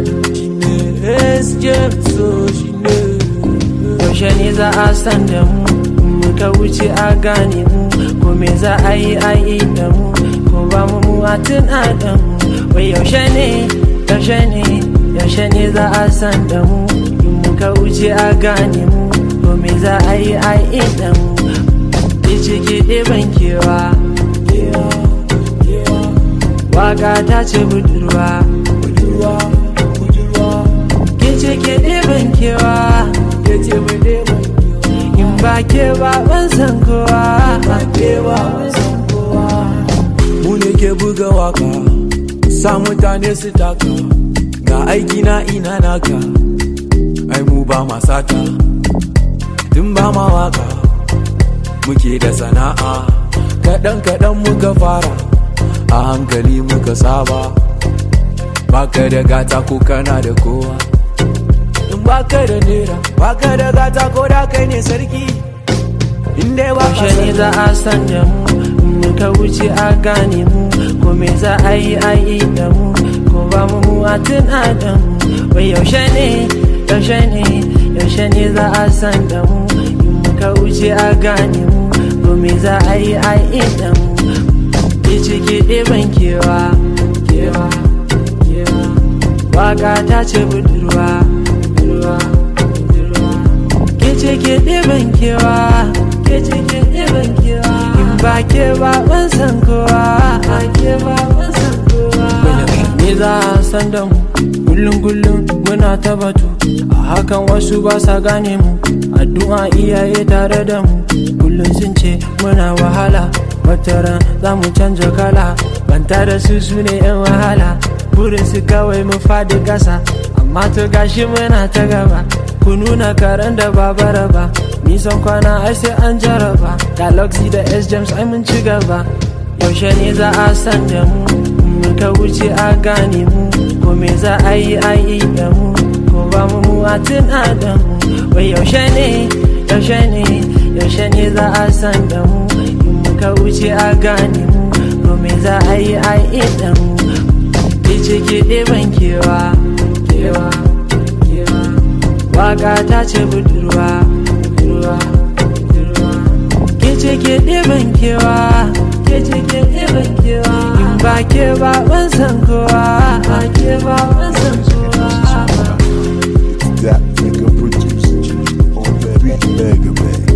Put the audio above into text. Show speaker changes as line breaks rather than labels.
shine SJ so shine
yaushe ne za a san da mu muka wuce a gane mu ko me za a yi a yi da mu ko ba mu mu a tuna da mu wai yaushe ne yaushe ne yaushe ne za a san da mu in muka wuce a gane mu ko me za a yi a yi da mu Ice ke ɗeban kewa Waka ta ce budurwa
budurwa budurwa
Ke ce ke ɗeban kewa
yace mu ɗeban
In ba ke ba ban san kowa
kewa san kowa mu ne ke buga waka sa mutane su taka ga aiki na ina naka ai mu ba ma sata tun ba ma waka muke da sana'a kaɗan kaɗan muka fara a hankali muka saba baka da gata ko kana da kowa in baka da nera baka da gata ko da kai ne sarki in dai ba ka
Yaushe ne za a san da mu in muka wuce a gane mu ko me za a yi a yi da mu ko ba mu mu a tuna da mu wai yaushe ne yaushe ne yaushe ne za a san da mu in muka wuce a gane mu ko me za a yi a yi da mu ke cike ɗeban kewa kewa kewa waka ta ce budurwa budurwa budurwa ke ce ke ɗeban kewa ke ce ke ɗeban kewa in ba ke ba ban san kowa a ke ba ban san kowa me za a san da mu kullum kullum muna ta batu a hakan wasu ba sa gane mu addu'a iyaye tare da mu kullum sun ce muna wahala wataran za mu canja kala banta da su su ne yan wahala burin su kawai mu fadi kasa amma to gashi muna ta gaba ku nuna karen da ba bara ba nisan kwana ai sai an jaraba galaxy da s james ai mun ci gaba yaushe ne za a san da mu muka wuce a gane mu ko me za a yi a yi da mu ko ba mu mu a tuna da mu wai yaushe ne yaushe ne yaushe ne za a san da mu in muka wuce a gane mu ko me za a yi a yi da mu Ice ke ɗeban kewa kewa kewa Waka ta ce budurwa budurwa budurwa Ke ce ke ɗeban kewa ke ce ke ɗeban kewa In ba ke ba ban san kowa a ke ba ban san kowa
That nigga producer on that beat, mega man.